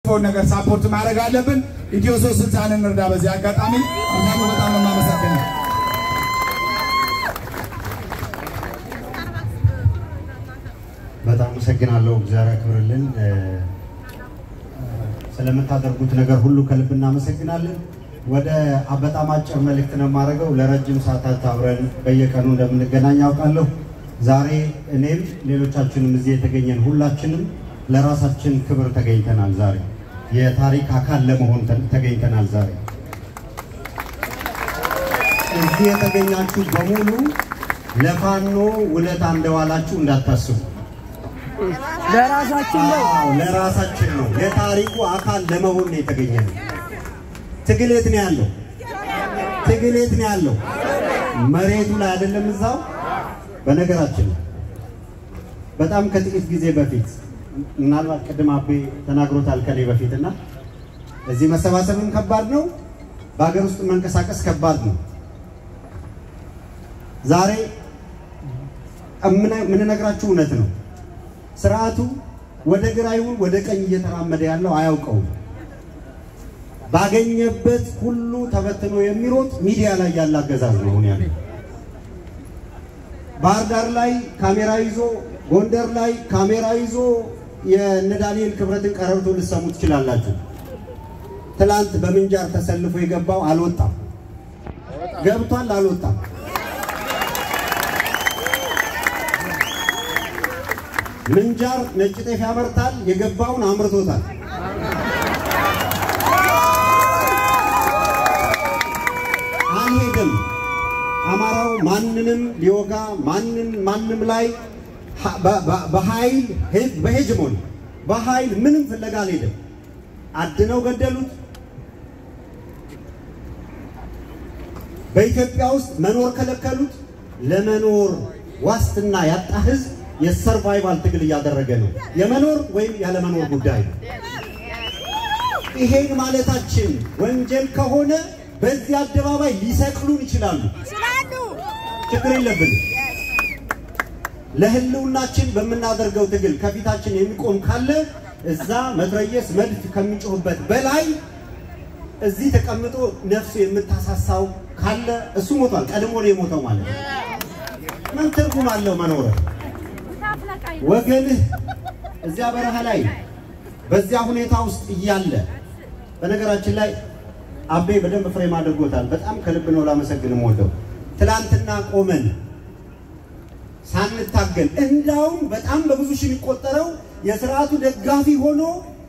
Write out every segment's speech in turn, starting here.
ፎን ነገር ሳፖርት ማድረግ አለብን። ኢትዮ ሶስት ስልሳን እንርዳ። በዚህ አጋጣሚ በጣም በጣም ነው የማመሰግነው። በጣም አመሰግናለሁ። እግዚአብሔር ያክብርልን። ስለምታደርጉት ነገር ሁሉ ከልብ እናመሰግናለን። ወደ በጣም አጭር መልእክት ነው የማደርገው። ለረጅም ሰዓታት አብረን በየቀኑ እንደምንገናኝ አውቃለሁ። ዛሬ እኔም ሌሎቻችንም እዚህ የተገኘን ሁላችንም ለራሳችን ክብር ተገኝተናል። ዛሬ የታሪክ አካል ለመሆን ተገኝተናል። ዛሬ እዚህ የተገኛችሁ በሙሉ ለፋኖ ውለታ እንደዋላችሁ እንዳታስቡ። ለራሳችን ነው። አዎ ለራሳችን ነው። የታሪኩ አካል ለመሆን ነው የተገኘ ነው። ትግል የት ነው ያለው? ትግል የት ነው ያለው? መሬቱ ላይ አይደለም፣ እዛው። በነገራችን ላይ በጣም ከጥቂት ጊዜ በፊት ምናልባት ቅድም አቤ ተናግሮታል ከኔ በፊት እና እዚህ መሰባሰብም ከባድ ነው፣ በሀገር ውስጥ መንቀሳቀስ ከባድ ነው። ዛሬ የምንነግራችሁ እውነት ነው። ስርዓቱ ወደ ግራ ይሁን ወደ ቀኝ እየተራመደ ያለው አያውቀውም። ባገኘበት ሁሉ ተበትኖ የሚሮጥ ሚዲያ ላይ ያለ አገዛዝ ነው አሁን ያለው። ባህር ዳር ላይ ካሜራ ይዞ፣ ጎንደር ላይ ካሜራ ይዞ የእነ ዳንኤል ክብረትን ቀረርቶ ልሰሙ ትችላላችሁ። ትላንት በምንጃር ተሰልፎ የገባው አልወጣም፣ ገብቷል፣ አልወጣም። ምንጃር ነጭ ጤፍ ያመርታል፣ የገባውን አምርቶታል። አልሄድም። አማራው ማንንም ሊወጋ ማንን ማንም ላይ በኃይል በሄጅሞን በኃይል ምንም ፍለጋ አልሄድም። አድነው ገደሉት። በኢትዮጵያ ውስጥ መኖር ከለከሉት። ለመኖር ዋስትና ያጣ ህዝብ የሰርቫይቫል ትግል እያደረገ ነው። የመኖር ወይም ያለመኖር ጉዳይ ነው። ይሄን ማለታችን ወንጀል ከሆነ በዚህ አደባባይ ሊሰቅሉን ይችላሉ። ችግር የለብንም። ለህልውናችን በምናደርገው ትግል ከፊታችን የሚቆም ካለ እዛ መትረየስ መድፍ ከሚጮህበት በላይ እዚህ ተቀምጦ ነፍሱ የምታሳሳው ካለ እሱ ሞቷል። ቀድሞ ነው የሞተው ማለት ነው። ምን ትርጉም አለው መኖር? ወገንህ እዚያ በረሃ ላይ በዚያ ሁኔታ ውስጥ እያለ በነገራችን ላይ አቤ በደንብ ፍሬም አድርጎታል። በጣም ከልብ ነው ላመሰግን ወደው ትላንትና ቆመን ሳንታገል እንዳውም በጣም በብዙ ሺህ የሚቆጠረው የስርዓቱ ደጋፊ ሆኖ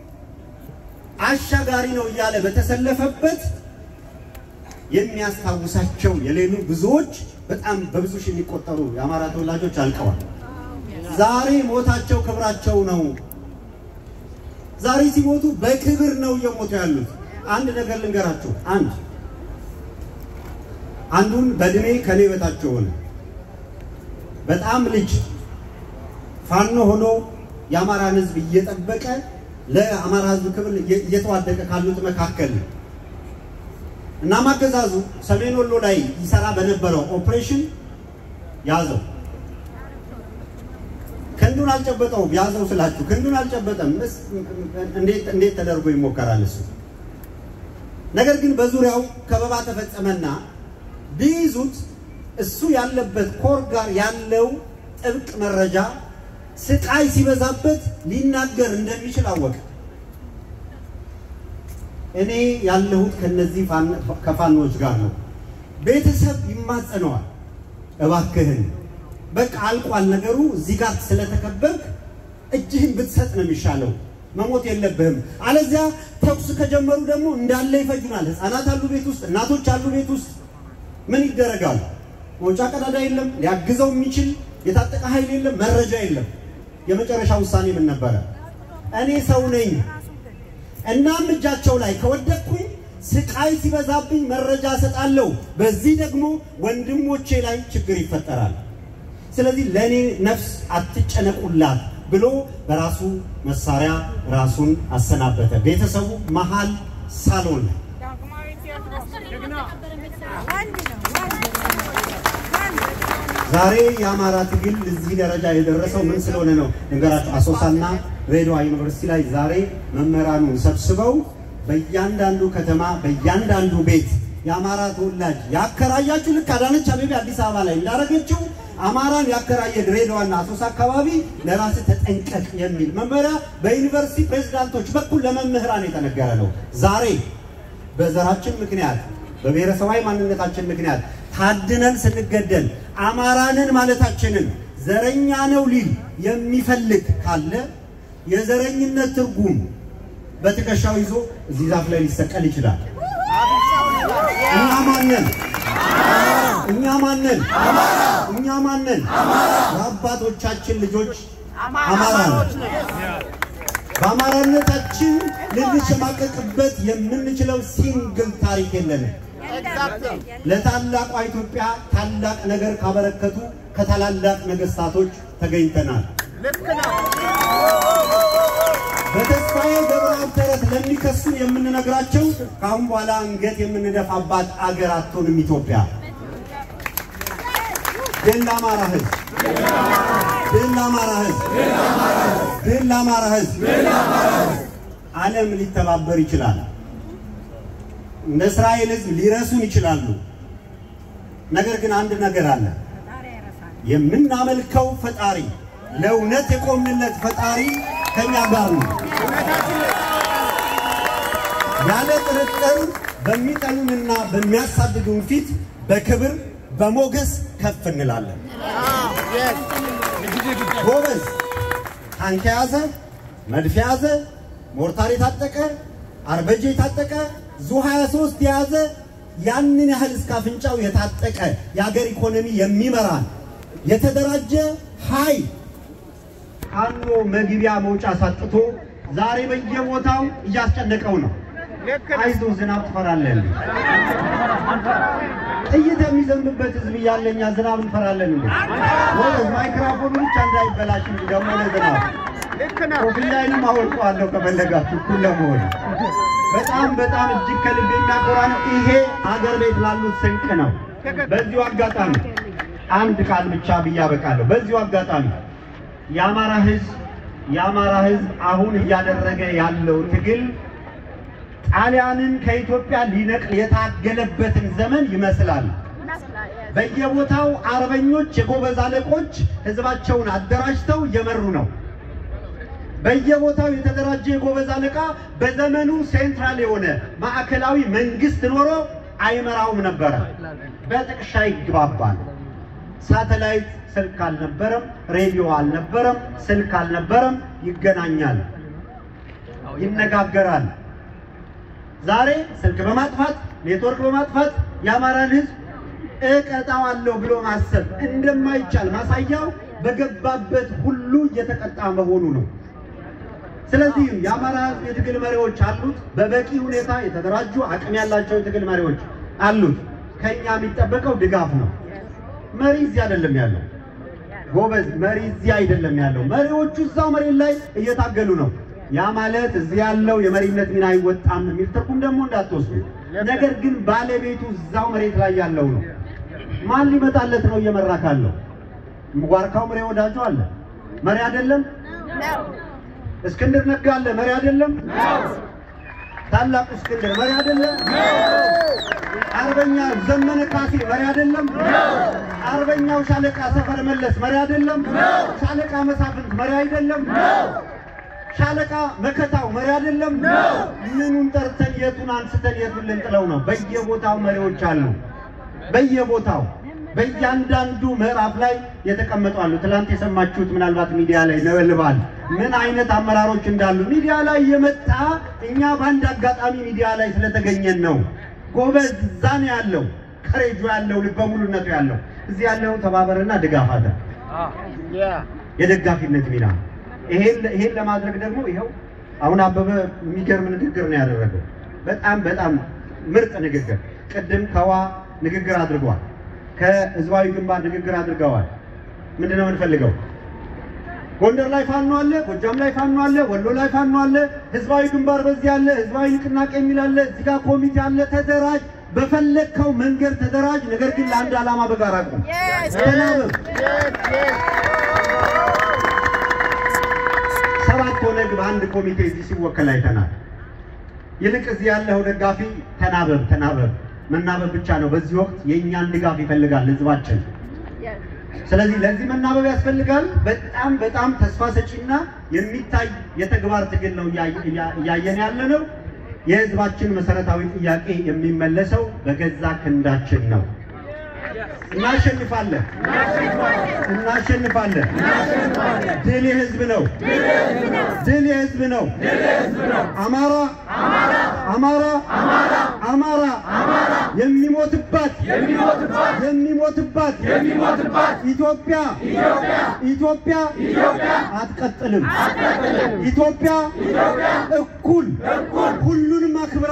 አሻጋሪ ነው እያለ በተሰለፈበት የሚያስታውሳቸው የሌሉ ብዙዎች በጣም በብዙ ሺህ የሚቆጠሩ የአማራ ተወላጆች አልቀዋል። ዛሬ ሞታቸው ክብራቸው ነው። ዛሬ ሲሞቱ በክብር ነው እየሞቱ ያሉት። አንድ ነገር ልንገራችሁ። አንድ አንዱን በእድሜ ከኔ በታች ሆነ በጣም ልጅ ፋኖ ሆኖ የአማራን ሕዝብ እየጠበቀ ለአማራ ሕዝብ ክብር እየተዋደቀ ካሉት መካከል እናም አገዛዙ ሰሜን ወሎ ላይ ይሰራ በነበረው ኦፕሬሽን ያዘው። ክንዱን አልጨበጠውም። ያዘው ስላችሁ ክንዱን አልጨበጠም። እንዴት ተደርጎ ይሞከራል እሱ? ነገር ግን በዙሪያው ከበባ ተፈጸመና ቢይዙት እሱ ያለበት ኮር ጋር ያለው ጥብቅ መረጃ ስቃይ ሲበዛበት ሊናገር እንደሚችል አወቀ። እኔ ያለሁት ከነዚህ ከፋኖች ጋር ነው። ቤተሰብ ይማጸነዋል። እባክህን በቃ አልቋል ነገሩ፣ እዚህ ጋር ስለተከበርክ እጅህን ብትሰጥ ነው የሚሻለው። መሞት የለብህም። አለዚያ ተኩስ ከጀመሩ ደግሞ እንዳለ ይፈጁናል። ህፃናት አሉ ቤት ውስጥ፣ እናቶች አሉ ቤት ውስጥ። ምን ይደረጋል? መውጫ ቀዳዳ የለም፣ ሊያግዘው የሚችል የታጠቀ ኃይል የለም፣ መረጃ የለም። የመጨረሻ ውሳኔ ምን ነበረ? እኔ ሰው ነኝ እናም እጃቸው ላይ ከወደቅኩኝ ስቃይ ሲበዛብኝ መረጃ እሰጣለሁ። በዚህ ደግሞ ወንድሞቼ ላይ ችግር ይፈጠራል። ስለዚህ ለእኔ ነፍስ አትጨነቁላት ብሎ በራሱ መሳሪያ ራሱን አሰናበተ። ቤተሰቡ መሀል ሳሎን ላይ ዛሬ የአማራ ትግል እዚህ ደረጃ የደረሰው ምን ስለሆነ ነው? ነገራቸው አሶሳና ድሬዳዋ ዩኒቨርሲቲ ላይ ዛሬ መምህራኑን ሰብስበው በእያንዳንዱ ከተማ በእያንዳንዱ ቤት የአማራ ተወላጅ ያከራያችሁ ልክ አዳነች አቤቤ አዲስ አበባ ላይ እንዳደረገችው አማራን ያከራየ ድሬዳዋና አሶሳ አካባቢ ለራስ ተጠንቀቅ የሚል መመሪያ በዩኒቨርሲቲ ፕሬዝዳንቶች በኩል ለመምህራን የተነገረ ነው። ዛሬ በዘራችን ምክንያት በብሔረሰባዊ ማንነታችን ምክንያት ታድነን ስንገደል አማራንን ማለታችንን ዘረኛ ነው ሊል የሚፈልግ ካለ የዘረኝነት ትርጉም በትከሻው ይዞ እዚህ ዛፍ ላይ ሊሰቀል ይችላል። እኛ ማንን እኛ ማንን እኛ ማንን የአባቶቻችን ልጆች አማራ ነው። በአማራነታችን ልንሸማቀቅበት የምንችለው ሲንግል ታሪክ የለንም። ለታላቋ ኢትዮጵያ ታላቅ ነገር ካበረከቱ ከታላላቅ ነገስታቶች ተገኝተናል። በተስፋዬ ገብረአብ ተረት ለሚከሱን የምንነግራቸው ከአሁን በኋላ አንገት የምንደፋባት አገር አትሆንም ኢትዮጵያ። ድል ለአማራ ሕዝብ! ድል ለአማራ ሕዝብ! ድል ለአማራ ሕዝብ! ዓለም ሊተባበር ይችላል። እንደ እስራኤል ሕዝብ ሊረሱን ይችላሉ። ነገር ግን አንድ ነገር አለ። የምናመልከው ፈጣሪ ለእውነት የቆምንለት ፈጣሪ ከኛ ጋር ነው። ያለ ጥርጥር በሚጠሉንና በሚያሳድዱን ፊት በክብር በሞገስ ከፍ እንላለን። ጎበዝ ታንክ የያዘ መድፍ የያዘ ሞርታር የታጠቀ አርበጄ የታጠቀ ዙ 23 የያዘ ያንን ያህል እስከ አፍንጫው የታጠቀ የሀገር ኢኮኖሚ የሚመራን የተደራጀ ኃይል ፋኖ መግቢያ መውጫ ሳጥቶ ዛሬ በየቦታው እያስጨነቀው ነው። አይዞ ዝናብ ትፈራለን። ጥይት የሚዘንብበት ህዝብ እያለ እኛ ዝናብ እንፈራለን እንዴ? ወይስ ማይክራፎኑ ብቻ እንዳይበላሽ እንጂ ደግሞ ለዝናብ ኮፍያዬንም አወልቀዋለሁ ከፈለጋችሁ እኩል ለመሆን በጣም በጣም እጅግ ከልብ የሚያኮራ ነው። ይሄ አገር ቤት ላሉት ስንቅ ነው። በዚሁ አጋጣሚ አንድ ቃል ብቻ ብዬ አበቃለሁ። በዚሁ አጋጣሚ የአማራ ህዝብ የአማራ ህዝብ አሁን እያደረገ ያለው ትግል ጣሊያንን ከኢትዮጵያ ሊነቅል የታገለበትን ዘመን ይመስላል። በየቦታው አርበኞች፣ የጎበዝ አለቆች ህዝባቸውን አደራጅተው እየመሩ ነው። በየቦታው የተደራጀ የጎበዝ አለቃ በዘመኑ ሴንትራል የሆነ ማዕከላዊ መንግስት ኖሮ አይመራውም ነበረ። በጥቅሻ ይግባባል። ሳተላይት ስልክ አልነበረም፣ ሬዲዮ አልነበረም፣ ስልክ አልነበረም። ይገናኛል፣ ይነጋገራል። ዛሬ ስልክ በማጥፋት ኔትወርክ በማጥፋት የአማራን ህዝብ እቀጣዋለሁ ብሎ ማሰብ እንደማይቻል ማሳያው በገባበት ሁሉ እየተቀጣ መሆኑ ነው። ስለዚህ የአማራ ህዝብ የትግል መሪዎች አሉት። በበቂ ሁኔታ የተደራጁ አቅም ያላቸው የትግል መሪዎች አሉት። ከኛ የሚጠበቀው ድጋፍ ነው። መሪ እዚህ አይደለም ያለው። ጎበዝ መሪ እዚህ አይደለም ያለው። መሪዎቹ እዛው መሬት ላይ እየታገሉ ነው። ያ ማለት እዚህ ያለው የመሪነት ሚና አይወጣም የሚል ትርጉም ደግሞ እንዳትወስዱ። ነገር ግን ባለቤቱ እዛው መሬት ላይ ያለው ነው። ማን ሊመጣለት ነው እየመራ ካለው? ዋርካው መሪ ወዳጁ አለ፣ መሪ አይደለም? እስክንድር ነጋ አለ፣ መሪ አይደለም? ታላቁ እስክንድር መሪ አይደለም? አርበኛ ዘመነ ካሴ መሪ አይደለም? አርበኛው ሻለቃ ሰፈር መለስ መሪ አይደለም? ሻለቃ መሳፍንት መሪ አይደለም? ሻለቃ መከታው መሪ አይደለም? ምኑን ጠርተን የቱን አንስተን የቱን ልንጥለው ነው? በየቦታው መሪዎች አሉ። በየቦታው በእያንዳንዱ ምዕራፍ ላይ የተቀመጡ አሉ። ትላንት የሰማችሁት ምናልባት ሚዲያ ላይ ነበልባል ምን አይነት አመራሮች እንዳሉ ሚዲያ ላይ የመጣ እኛ በአንድ አጋጣሚ ሚዲያ ላይ ስለተገኘን ነው። ጎበዝ እዛ ነው ያለው፣ ከሬጁ ያለው፣ ልበ ሙሉነቱ ያለው እዚህ ያለው ተባበርና ድጋፍ አለ። የደጋፊነት ሚና ይሄን ይሄን ለማድረግ ደግሞ ይኸው አሁን አበበ የሚገርም ንግግር ነው ያደረገው። በጣም በጣም ምርጥ ንግግር። ቅድም ከዋ ንግግር አድርጓል። ከህዝባዊ ግንባር ንግግር አድርገዋል። ምንድን ነው የምንፈልገው? ጎንደር ላይ ፋኖ አለ፣ ጎጃም ላይ ፋኖ አለ፣ ወሎ ላይ ፋኖ አለ፣ ህዝባዊ ግንባር በዚህ አለ፣ ህዝባዊ ንቅናቄ የሚል አለ፣ እዚህ ጋር ኮሚቴ አለ። ተደራጅ። በፈለግከው መንገድ ተደራጅ፣ ነገር ግን ለአንድ ዓላማ በጋራ ቁም። ተናበብ። ሰባት ኦነግ በአንድ ኮሚቴ እዚህ ሲወከል አይተናል። ይልቅ እዚህ ያለው ደጋፊ ተናበብ፣ ተናበብ። መናበብ ብቻ ነው። በዚህ ወቅት የእኛን ድጋፍ ይፈልጋል ህዝባችን። ስለዚህ ለዚህ መናበብ ያስፈልጋል። በጣም በጣም ተስፋ ሰጪና የሚታይ የተግባር ትግል ነው እያየን ያለ ነው። የህዝባችን መሰረታዊ ጥያቄ የሚመለሰው በገዛ ክንዳችን ነው። እናሸንፋለን፣ እናሸንፋለን። ድል የህዝብ ነው፣ ድል የህዝብ ነው። አማራ አማራ አማራ የሚሞትባት የሚሞትባት ኢትዮጵያ ኢትዮጵያ አትቀጥልም። ኢትዮጵያ እኩል ሁሉንም አክብራ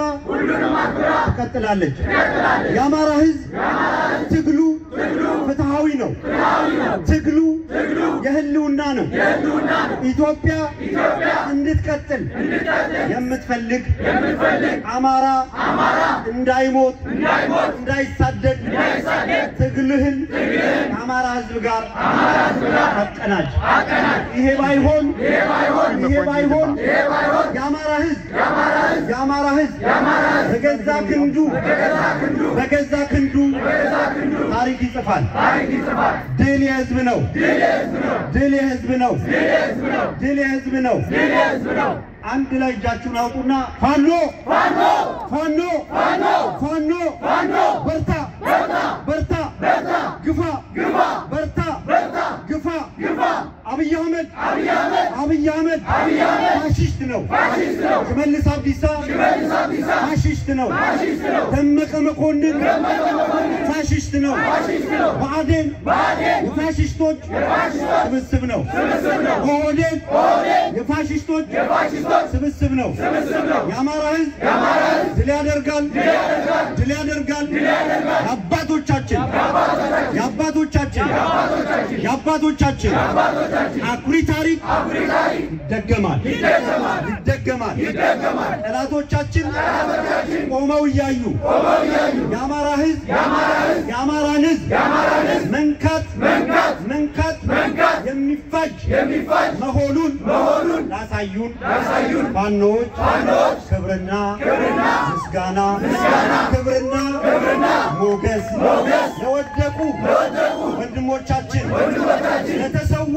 ትቀጥላለች። የአማራ ህዝብ ትግሉ ፍትሃዊ ነው። ትግሉ የህልውና ነው። ኢትዮጵያ እንድትቀጥል የምትፈልግ አማራ እንዳይሞት እንዳይሳደድ ትግልህን ከአማራ ህዝብ ጋር አቀናጅ። ይሄ ባይሆን ይሄ ባይሆን የአማራ ህዝብ የአማራ ህዝብ በገዛ ክንዱ በገዛ ክንዱ ታሪክ ይጽፋል። ድል የህዝብ ነው። ድል የህዝብ ነው። ድል የህዝብ ነው። አንድ ላይ እጃችሁን አውጡና ፋኖ ፋኖ ፋኖ ፋኖ በርታ በርታ ግፋ በርታ ግፋ አብይ አህመድ አብይ አህመድ ፋሽስት ነው። ሽመልስ አብዲሳ ፋሽስት ነው። ደመቀ መኮንን ፋሽስት ነው። ብአዴን የፋሽስቶች ስብስብ ነው። ኦህዴድ የፋሽስቶች ስብስብ ነው። የአማራ ህዝብ ድል ያደርጋል፣ ድል ያደርጋል። የአባቶቻችን የአባቶቻችን የአባቶቻችን አኩሪ ታሪክ ይደገማል ይደገማል። ጠላቶቻችን ቆመው እያዩ የአማራ ህዝብ የአማራን ህዝብ መንካት መንካት የሚፋጅ መሆኑን ላሳዩን ፋኖች ክብርና ምስጋና ክብርና ሞገስ ለወደቁ ወንድሞቻችን ለተሰዉ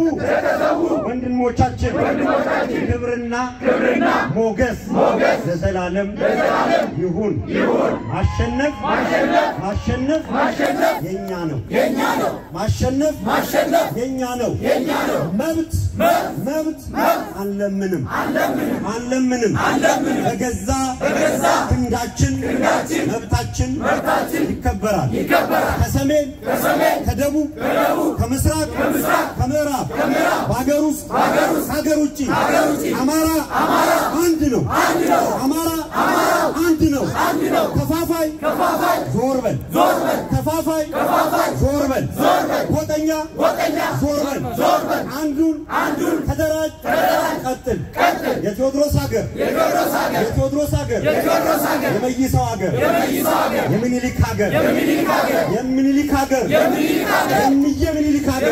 ወንድሞቻችን ክብርና ሞገስ ለዘላለም ይሁን። ማሸነፍ ማሸነፍ የኛ ነው። ማሸነፍ የኛ ነው። መብት መብት አንለምንም አንለምንም። በገዛ ክንዳችን መብታችን ይከበራል። ከሰሜን ከደቡብ ከምስራቅ ከምዕራብ በሀገር ውስጥ ከሀገር ውጭ አማራ አንድ ነው። አማራ አንድ ነው። ከፋፋይ ዞር በል ከፋፋይ ዞር በል ጎጠኛ ዞር በል አንዱን ተደራጅ ቀጥል። የቴዎድሮስ ሀገር የቴዎድሮስ ሀገር የመይሳው ሀገር የምኒልክ ሀገር የምኒልክ ሀገር የምየ ምኒልክ ሀገር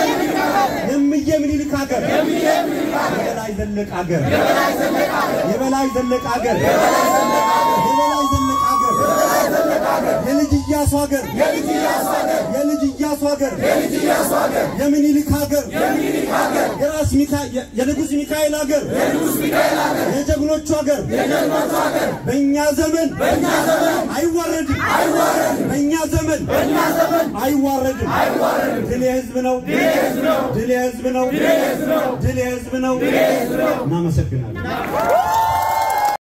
የምየ ምኒልክ ሀገር የበላይ ዘለቅ ሀገር የበላይ ዘለቅ ሀገር የበላይ ዘለቅ ሀገር የልጅ ኢያሱ ሀገር የልጅ ኢያሱ ሀገር የምኒልክ ሀገር የራስ የንጉሥ ሚካኤል ሀገር የጀግኖቹ ሀገር በእኛ ዘመን አይዋረድም። በእኛ ዘመን አይዋረድም። ድል የህዝብ ነው። ድል የህዝብ ነው። ድል የህዝብ ነው። እናመሰግናለን።